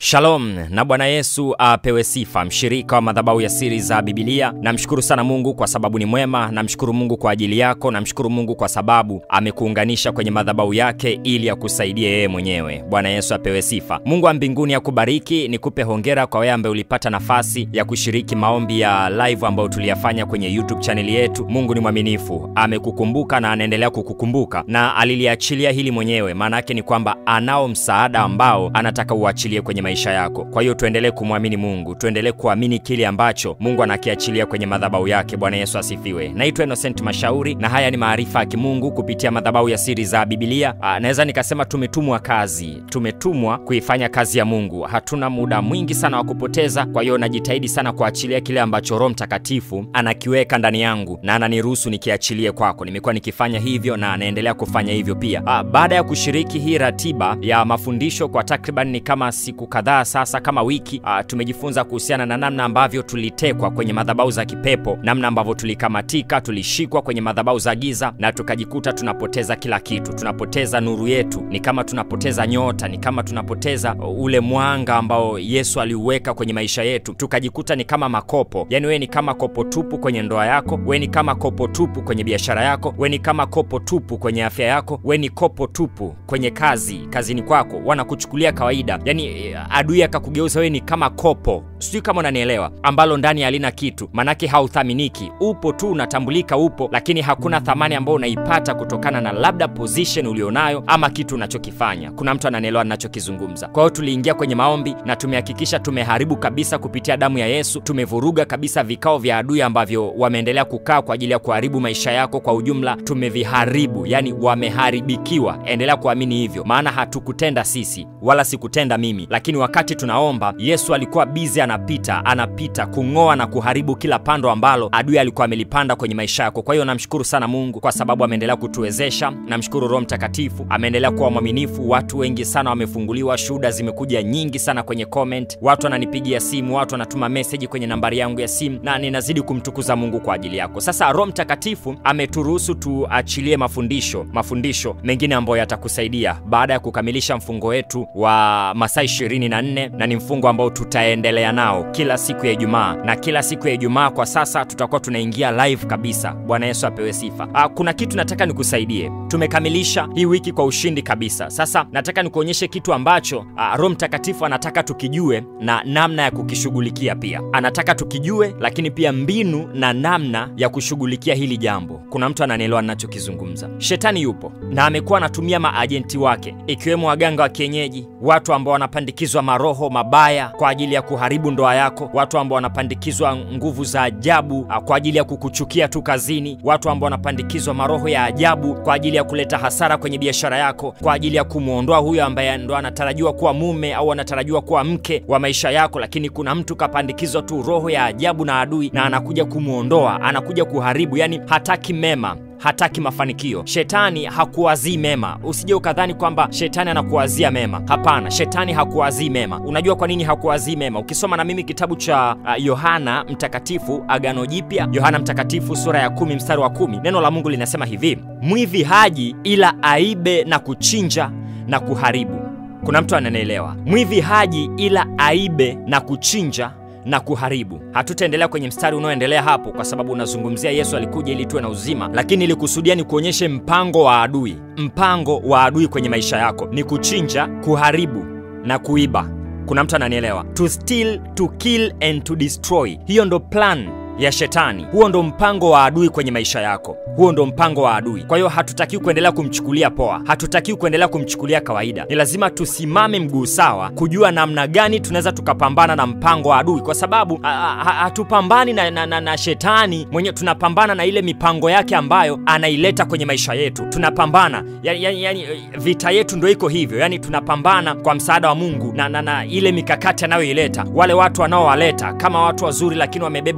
Shalom na Bwana Yesu apewe sifa, mshirika wa madhabahu ya siri za Bibilia. Namshukuru sana Mungu kwa sababu ni mwema. Namshukuru Mungu kwa ajili yako. Namshukuru Mungu kwa sababu amekuunganisha kwenye madhabahu yake ili akusaidie yeye mwenyewe. Bwana Yesu apewe sifa. Mungu wa mbinguni akubariki. Nikupe hongera kwa wewe ambaye ulipata nafasi ya kushiriki maombi ya live ambayo tuliyafanya kwenye YouTube chaneli yetu. Mungu ni mwaminifu, amekukumbuka na anaendelea kukukumbuka na aliliachilia hili mwenyewe. Maana yake ni kwamba anao msaada ambao anataka uachilie kwenye maisha yako. Kwa hiyo tuendelee kumwamini Mungu, tuendelee kuamini kile ambacho Mungu anakiachilia kwenye madhabahu yake. Bwana Yesu asifiwe. Naitwa Innocent Mashauri na haya ni maarifa ya kimungu kupitia madhabahu ya siri za Bibilia. Aa, naweza nikasema tumetumwa kazi, tumetumwa kuifanya kazi ya Mungu. Hatuna muda mwingi sana wa kupoteza, kwa hiyo najitahidi sana kuachilia kile ambacho Roho Mtakatifu anakiweka ndani yangu na ananiruhusu nikiachilie kwako. Nimekuwa nikifanya hivyo na anaendelea kufanya hivyo pia. Aa, baada ya kushiriki hii ratiba ya mafundisho kwa takriban ni kama siku kadhaa sasa kama wiki uh, tumejifunza kuhusiana na namna ambavyo tulitekwa kwenye madhabahu za kipepo, namna ambavyo tulikamatika, tulishikwa kwenye madhabahu za giza na tukajikuta tunapoteza kila kitu, tunapoteza nuru yetu, ni kama tunapoteza nyota, ni kama tunapoteza ule mwanga ambao Yesu aliuweka kwenye maisha yetu, tukajikuta ni kama makopo. Yani wewe ni kama kopo tupu kwenye ndoa yako, wewe ni kama kopo tupu kwenye biashara yako, wewe ni kama kopo tupu kwenye afya yako, wewe ni kopo tupu kwenye kazi, kazini kwako, wanakuchukulia kawaida, yani adui akakugeuza wewe ni kama kopo, sijui kama unanielewa, ambalo ndani halina kitu, manake hauthaminiki. Upo tu unatambulika, upo, lakini hakuna thamani ambayo unaipata kutokana na labda position ulionayo ama kitu unachokifanya. Kuna mtu ananielewa ninachokizungumza. Kwa hiyo tuliingia kwenye maombi na tumehakikisha tumeharibu kabisa kupitia damu ya Yesu, tumevuruga kabisa vikao vya adui ambavyo wameendelea kukaa kwa ajili ya kuharibu maisha yako kwa ujumla, tumeviharibu, yani wameharibikiwa. Endelea kuamini hivyo, maana hatukutenda sisi wala sikutenda mimi, lakini wakati tunaomba Yesu alikuwa bizi anapita anapita kung'oa na kuharibu kila pando ambalo adui alikuwa amelipanda kwenye maisha yako. Kwa hiyo namshukuru sana Mungu kwa sababu ameendelea kutuwezesha. Namshukuru Roho Mtakatifu ameendelea kuwa mwaminifu. Watu wengi sana wamefunguliwa, shuhuda zimekuja nyingi sana kwenye comment, watu wananipigia simu, watu wanatuma meseji kwenye nambari yangu ya simu, na ninazidi kumtukuza Mungu kwa ajili yako. Sasa Roho Mtakatifu ameturuhusu tuachilie mafundisho mafundisho mengine ambayo yatakusaidia baada ya kukamilisha mfungo wetu wa masaa 24 na ni mfungo ambao tutaendelea nao kila siku ya Ijumaa, na kila siku ya Ijumaa kwa sasa tutakuwa tunaingia live kabisa. Bwana Yesu apewe sifa. Aa, kuna kitu nataka nikusaidie. Tumekamilisha hii wiki kwa ushindi kabisa. Sasa nataka nikuonyeshe kitu ambacho Roho Mtakatifu anataka tukijue na namna ya kukishughulikia pia. Anataka tukijue, lakini pia mbinu na namna ya kushughulikia hili jambo. Kuna mtu ananielewa ninachokizungumza. Shetani yupo na amekuwa anatumia maajenti wake, ikiwemo waganga wa kienyeji, watu ambao wanapandikizwa maroho mabaya kwa ajili ya kuharibu ndoa yako, watu ambao wanapandikizwa nguvu za ajabu kwa ajili ya kukuchukia tu kazini, watu ambao wanapandikizwa maroho ya ajabu kwa ajili ya kuleta hasara kwenye biashara yako, kwa ajili ya kumwondoa huyo ambaye ndo anatarajiwa kuwa mume au anatarajiwa kuwa mke wa maisha yako, lakini kuna mtu kapandikizwa tu roho ya ajabu na adui, na anakuja kumwondoa, anakuja kuharibu, yani hataki mema hataki mafanikio. Shetani hakuwazii mema. Usije ukadhani kwamba shetani anakuwazia mema. Hapana, shetani hakuwazii mema. Unajua kwa nini hakuwazii mema? Ukisoma na mimi kitabu cha Yohana uh, Mtakatifu, Agano Jipya, Yohana Mtakatifu sura ya kumi mstari wa kumi neno la Mungu linasema hivi, mwivi haji ila aibe na kuchinja na kuharibu. Kuna mtu ananielewa? Mwivi haji ila aibe na kuchinja na kuharibu. Hatutaendelea kwenye mstari unaoendelea hapo, kwa sababu unazungumzia Yesu alikuja ili tuwe na uzima, lakini ilikusudia ni kuonyeshe mpango wa adui. Mpango wa adui kwenye maisha yako ni kuchinja, kuharibu na kuiba. Kuna mtu ananielewa? To steal, to kill and to destroy. Hiyo ndo plan ya shetani. Huo ndo mpango wa adui kwenye maisha yako, huo ndo mpango wa adui. Kwa hiyo hatutakiwi kuendelea kumchukulia poa, hatutakiwi kuendelea kumchukulia kawaida. Ni lazima tusimame mguu sawa, kujua namna gani tunaweza tukapambana na mpango wa adui, kwa sababu hatupambani na, na, na, na shetani mwenye, tunapambana na ile mipango yake ambayo anaileta kwenye maisha yetu. Tunapambana yani, yani, yani, vita yetu ndo iko hivyo, yani tunapambana kwa msaada wa Mungu na, na, na ile mikakati anayoileta, wale watu wanaowaleta kama watu wazuri, lakini wamebeba uharibifu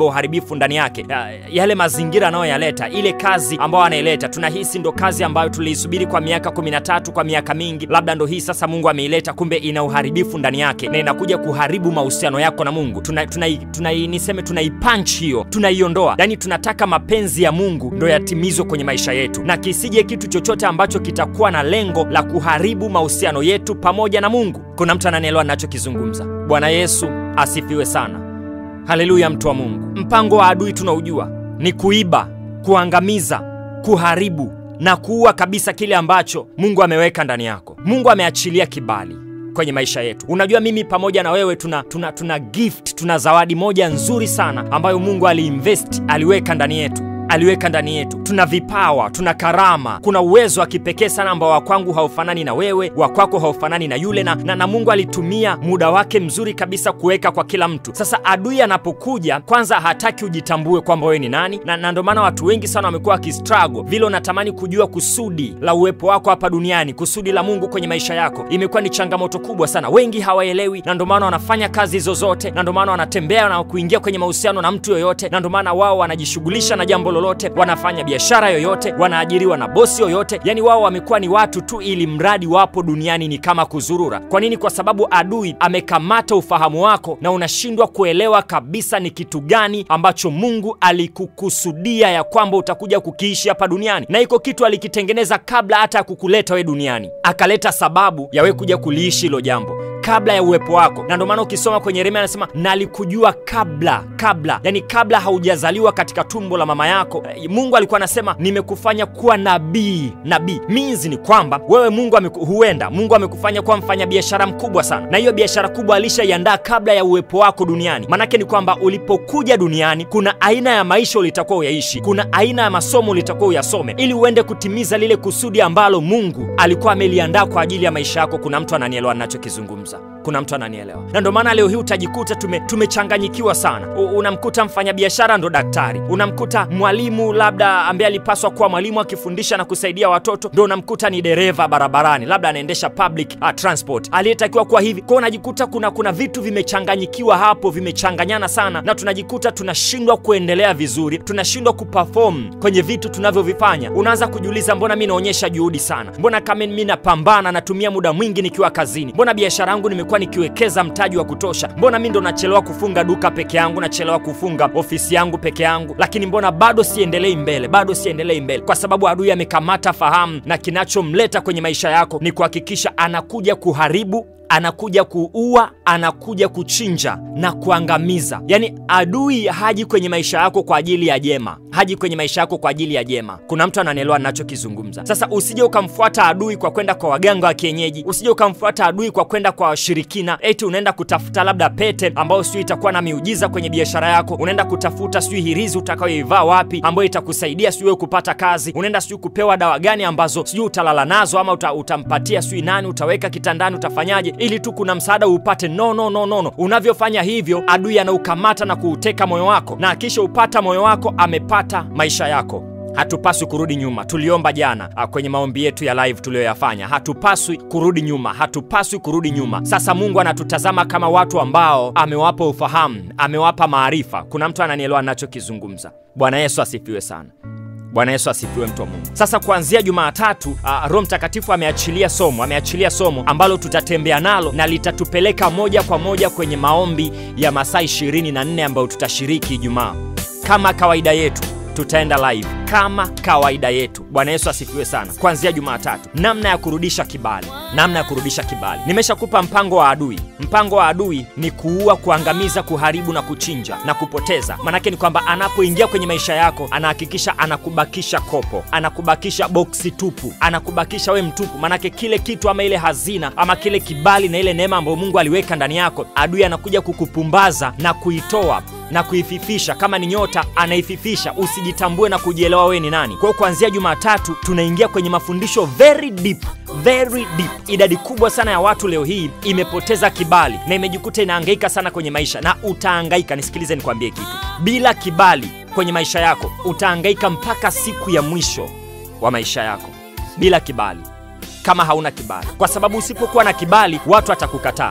uharibifu ndani yake, ya, yale mazingira anayoyaleta, ile kazi ambayo anaileta, tunahisi ndo kazi ambayo tuliisubiri kwa miaka kumi na tatu, kwa miaka mingi, labda ndo hii sasa Mungu ameileta, kumbe ina uharibifu ndani yake na inakuja kuharibu mahusiano yako na Mungu. Tuna, tuna, tuna, niseme tunaipunch hiyo, tunaiondoa, yani tunataka mapenzi ya Mungu ndo yatimizwe kwenye maisha yetu, na kisije kitu chochote ambacho kitakuwa na lengo la kuharibu mahusiano yetu pamoja na Mungu. Kuna mtu ananielewa ninachokizungumza? Bwana Yesu asifiwe sana. Haleluya, mtu wa Mungu. Mpango wa adui tunaujua ni kuiba, kuangamiza, kuharibu na kuua kabisa kile ambacho Mungu ameweka ndani yako. Mungu ameachilia kibali kwenye maisha yetu. Unajua, mimi pamoja na wewe tuna, tuna, tuna gift, tuna zawadi moja nzuri sana ambayo Mungu aliinvest, aliweka ndani yetu aliweka ndani yetu. Tuna vipawa, tuna karama, kuna uwezo wa kipekee sana ambao wa kwangu haufanani na wewe, wa kwako haufanani na yule na, na, na Mungu alitumia muda wake mzuri kabisa kuweka kwa kila mtu. Sasa adui anapokuja, kwanza hataki ujitambue kwamba wewe ni nani, na, na ndio maana watu wengi sana wamekuwa wakistruggle vile. Unatamani kujua kusudi la uwepo wako hapa duniani, kusudi la Mungu kwenye maisha yako, imekuwa ni changamoto kubwa sana. Wengi hawaelewi, na ndio maana wanafanya kazi zozote, na ndio maana wanatembea na kuingia kwenye mahusiano na mtu yoyote, na ndio maana wao wanajishughulisha na jambo lolote, wanafanya biashara yoyote, wanaajiriwa na bosi yoyote. Yani wao wamekuwa ni watu tu, ili mradi wapo duniani ni kama kuzurura. Kwa nini? Kwa sababu adui amekamata ufahamu wako na unashindwa kuelewa kabisa ni kitu gani ambacho Mungu alikukusudia ya kwamba utakuja kukiishi hapa duniani, na iko kitu alikitengeneza kabla hata ya kukuleta we duniani, akaleta sababu ya we kuja kuliishi hilo jambo kabla ya uwepo wako, na ndio maana ukisoma kwenye Yeremia anasema nalikujua kabla kabla, yani kabla haujazaliwa katika tumbo la mama yako. Mungu alikuwa anasema nimekufanya kuwa nabii. Nabii means ni kwamba wewe Mungu ameku, huenda Mungu amekufanya kuwa mfanyabiashara mkubwa sana, na hiyo biashara kubwa alishaiandaa kabla ya uwepo wako duniani. Maanake ni kwamba ulipokuja duniani, kuna aina ya maisha ulitakuwa uyaishi, kuna aina ya masomo ulitakuwa uyasome, ili uende kutimiza lile kusudi ambalo Mungu alikuwa ameliandaa kwa ajili ya maisha yako. Kuna mtu ananielewa ninachokizungumza? Kuna mtu ananielewa, na ndio maana leo hii utajikuta tume, tumechanganyikiwa sana. U, unamkuta mfanyabiashara ndo daktari, unamkuta mwalimu labda ambaye alipaswa kuwa mwalimu akifundisha na kusaidia watoto, ndo unamkuta ni dereva barabarani, labda anaendesha public uh, transport aliyetakiwa kuwa hivi kwao. Unajikuta kuna kuna vitu vimechanganyikiwa hapo, vimechanganyana sana, na tunajikuta tunashindwa kuendelea vizuri, tunashindwa kuperform kwenye vitu tunavyovifanya. Unaanza kujiuliza, mbona mi naonyesha juhudi sana, mbona kama mi napambana, natumia muda mwingi nikiwa kazini, mbona biashara yangu nimekuwa nikiwekeza mtaji wa kutosha, mbona mi ndo nachelewa kufunga duka peke yangu, nachelewa kufunga ofisi yangu peke yangu, lakini mbona bado siendelei mbele, bado siendelei mbele? Kwa sababu adui amekamata fahamu, na kinachomleta kwenye maisha yako ni kuhakikisha anakuja kuharibu anakuja kuua, anakuja kuchinja na kuangamiza. Yaani adui haji kwenye maisha yako kwa ajili ya jema, haji kwenye maisha yako kwa ajili ya jema. Kuna mtu ananielewa ninachokizungumza? Sasa usije ukamfuata adui kwa kwenda kwa waganga wa kienyeji, usije ukamfuata adui kwa kwenda kwa washirikina, eti unaenda kutafuta labda pete ambayo sijui itakuwa na miujiza kwenye biashara yako, unaenda kutafuta sijui hirizi utakayoivaa wapi ambayo itakusaidia sijui wewe kupata kazi, unaenda sijui kupewa dawa gani ambazo sijui utalala nazo ama uta, utampatia sijui nani, utaweka kitandani, utafanyaje ili tu kuna msaada upate. No, no, no, no, no. Unavyofanya hivyo, adui anaukamata na kuuteka moyo wako, na akisha upata moyo wako, amepata maisha yako. Hatupaswi kurudi nyuma. Tuliomba jana a, kwenye maombi yetu ya live tuliyoyafanya, hatupaswi kurudi nyuma, hatupaswi kurudi nyuma. Sasa Mungu anatutazama kama watu ambao amewapa ufahamu, amewapa maarifa. Kuna mtu ananielewa ninachokizungumza? Bwana Yesu asifiwe sana. Bwana Yesu asifiwe, mtu wa Mungu. Sasa kuanzia Jumatatu uh, Roho Mtakatifu ameachilia somo, ameachilia somo ambalo tutatembea nalo na litatupeleka moja kwa moja kwenye maombi ya masaa 24 ambayo tutashiriki Ijumaa. Kama kawaida yetu tutaenda live kama kawaida yetu. Bwana Yesu asifiwe sana. Kuanzia Jumatatu, namna ya kurudisha kibali, namna ya kurudisha kibali. Nimeshakupa mpango wa adui. Mpango wa adui ni kuua, kuangamiza, kuharibu na kuchinja na kupoteza. Maanake ni kwamba anapoingia kwenye maisha yako, anahakikisha anakubakisha kopo, anakubakisha boksi tupu, anakubakisha we mtupu. Maanake kile kitu ama ile hazina ama kile kibali na ile neema ambayo Mungu aliweka ndani yako, adui anakuja kukupumbaza na kuitoa na kuififisha. Kama ni nyota, anaififisha usijitambue na kujielewa wewe ni nani. Kwa hiyo kuanzia Jumatatu tunaingia kwenye mafundisho very deep, very deep. Idadi kubwa sana ya watu leo hii imepoteza kibali na imejikuta inahangaika sana kwenye maisha, na utahangaika. Nisikilize nikwambie kitu, bila kibali kwenye maisha yako utahangaika mpaka siku ya mwisho wa maisha yako, bila kibali, kama hauna kibali, kwa sababu usipokuwa na kibali watu watakukataa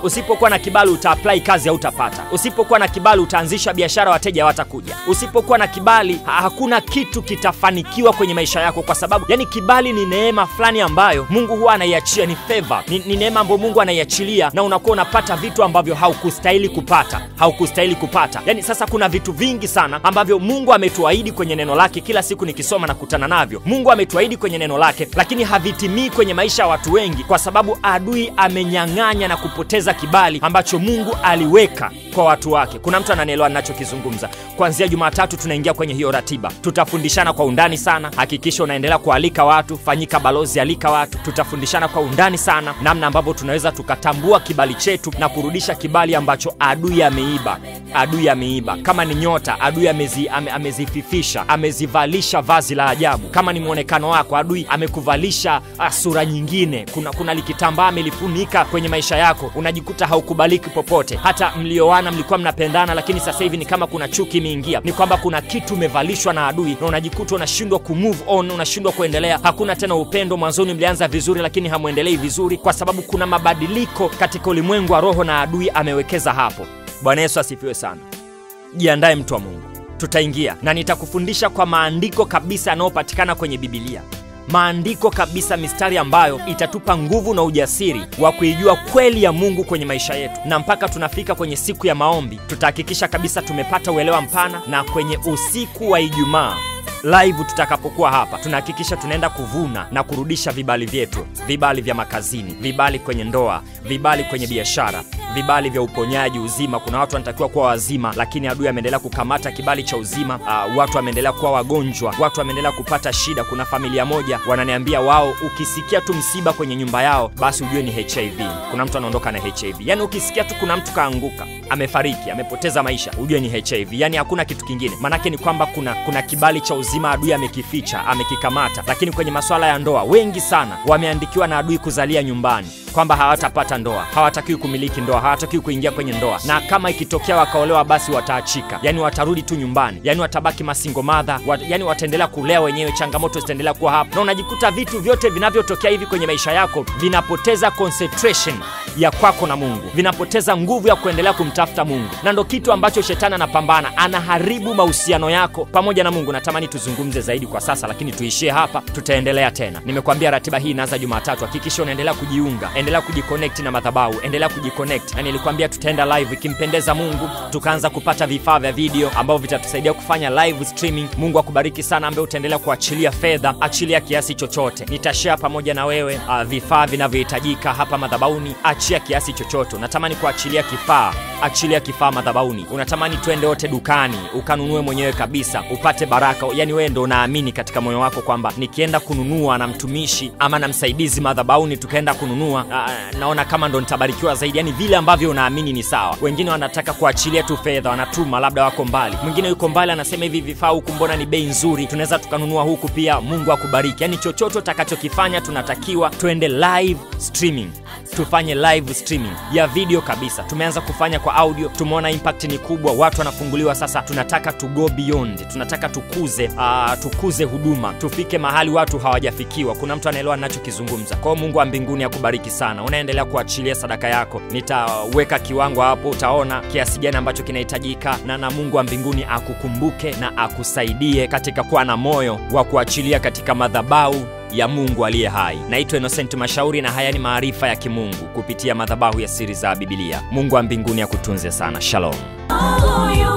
Usipokuwa na kibali uta apply kazi hautapata. Usipokuwa na kibali utaanzisha biashara, wateja hawatakuja. Usipokuwa na kibali ha hakuna kitu kitafanikiwa kwenye maisha yako, kwa sababu yani kibali ni neema fulani ambayo Mungu huwa anaiachia, ni favor, ni, ni neema ambayo Mungu anaiachilia, na unakuwa unapata vitu ambavyo haukustahili kupata, haukustahili kupata. Yani sasa kuna vitu vingi sana ambavyo Mungu ametuahidi kwenye neno lake. Kila siku nikisoma na kutana navyo, Mungu ametuahidi kwenye neno lake, lakini havitimii kwenye maisha ya watu wengi, kwa sababu adui amenyang'anya na kupoteza kibali ambacho Mungu aliweka kwa watu wake. Kuna mtu ananielewa ninachokizungumza? Kuanzia Jumatatu tunaingia kwenye hiyo ratiba, tutafundishana kwa undani sana. Hakikisha unaendelea kualika watu, fanyika balozi, alika watu. Tutafundishana kwa undani sana namna ambavyo tunaweza tukatambua kibali chetu na kurudisha kibali ambacho adui ameiba. Adui ameiba, kama ni nyota, adui amezi, ame, amezififisha, amezivalisha vazi la ajabu. Kama ni mwonekano wako, adui amekuvalisha sura nyingine. Kuna, kuna likitambaa amelifunika kwenye maisha yako, unajikuta haukubaliki popote. Hata mlioana mlikuwa mnapendana, lakini sasa hivi ni kama kuna chuki imeingia. Ni kwamba kuna kitu umevalishwa na adui na unajikuta unashindwa kumove on, unashindwa kuendelea. Hakuna tena upendo. Mwanzoni mlianza vizuri, lakini hamwendelei vizuri, kwa sababu kuna mabadiliko katika ulimwengu wa roho na adui amewekeza hapo. Bwana Yesu asifiwe sana. Jiandae mtu wa Mungu, tutaingia na nitakufundisha kwa maandiko kabisa yanayopatikana kwenye Bibilia maandiko kabisa, mistari ambayo itatupa nguvu na ujasiri wa kuijua kweli ya Mungu kwenye maisha yetu, na mpaka tunafika kwenye siku ya maombi tutahakikisha kabisa tumepata uelewa mpana, na kwenye usiku wa Ijumaa live tutakapokuwa hapa tunahakikisha tunaenda kuvuna na kurudisha vibali vyetu, vibali vya makazini, vibali kwenye ndoa, vibali kwenye biashara, vibali vya uponyaji, uzima. Kuna watu wanatakiwa kuwa wazima, lakini adui ameendelea kukamata kibali cha uzima. Uh, watu wameendelea kuwa wagonjwa, watu wameendelea kupata shida. Kuna familia moja wananiambia wao, ukisikia tu msiba kwenye nyumba yao, basi ujue ni HIV. Kuna mtu anaondoka na HIV, yani ukisikia tu kuna mtu kaanguka, amefariki, amepoteza maisha, ujue ni HIV, yani hakuna kitu kingine. Maanake ni kwamba kuna, kuna kibali cha uzima adui amekificha, amekikamata. Lakini kwenye masuala ya ndoa, wengi sana wameandikiwa na adui kuzalia nyumbani kwamba hawatapata ndoa, hawatakiwi kumiliki ndoa, hawatakiwi kuingia kwenye ndoa, na kama ikitokea wakaolewa, basi wataachika, yani watarudi tu nyumbani, yani watabaki masingo madha wat, yani wataendelea kulea wenyewe, changamoto zitaendelea kuwa hapo, na unajikuta vitu vyote vinavyotokea hivi kwenye maisha yako vinapoteza concentration ya kwako na Mungu, vinapoteza nguvu ya kuendelea kumtafuta Mungu, na ndo kitu ambacho shetani anapambana, anaharibu mahusiano yako pamoja na Mungu. Natamani tuzungumze zaidi kwa sasa, lakini tuishie hapa, tutaendelea tena. Nimekuambia ratiba hii inaanza Jumatatu, hakikisha unaendelea kujiunga endelea kujiconnect na madhabahu, endelea kujiconnect na nilikwambia tutaenda live ikimpendeza Mungu, tukaanza kupata vifaa vya video ambavyo vitatusaidia kufanya live streaming. Mungu akubariki sana, ambaye utaendelea kuachilia fedha, achilia kiasi chochote, nitashare pamoja na wewe uh, vifaa vinavyohitajika hapa madhabahuni. Achia kiasi chochote, unatamani kuachilia kifaa, achilia kifaa madhabahuni. Unatamani twende wote dukani ukanunue mwenyewe kabisa, upate baraka. Yani wewe ndo unaamini katika moyo wako kwamba nikienda kununua na mtumishi ama na msaidizi madhabahuni, tukaenda kununua Uh, naona kama ndo nitabarikiwa zaidi, yani vile ambavyo unaamini ni sawa. Wengine wanataka kuachilia tu fedha, wanatuma, labda wako mbali. Mwingine yuko mbali, anasema hivi vifaa huku mbona ni bei nzuri, tunaweza tukanunua huku pia. Mungu akubariki. Yani chochote utakachokifanya, tunatakiwa twende live streaming tufanye live streaming ya video kabisa. Tumeanza kufanya kwa audio, tumeona impact ni kubwa, watu wanafunguliwa. Sasa tunataka to go beyond, tunataka tukuze uh, tukuze huduma, tufike mahali watu hawajafikiwa. Kuna mtu anaelewa ninachokizungumza. Kwa hiyo Mungu wa mbinguni akubariki sana. Unaendelea kuachilia sadaka yako, nitaweka kiwango hapo, utaona kiasi gani ambacho kinahitajika, na na Mungu wa mbinguni akukumbuke na akusaidie katika kuwa na moyo wa kuachilia katika madhabahu ya Mungu aliye hai. Naitwa Innocent Mashauri na haya ni maarifa ya kimungu kupitia madhabahu ya siri za Biblia. Mungu wa mbinguni akutunze sana. Shalom.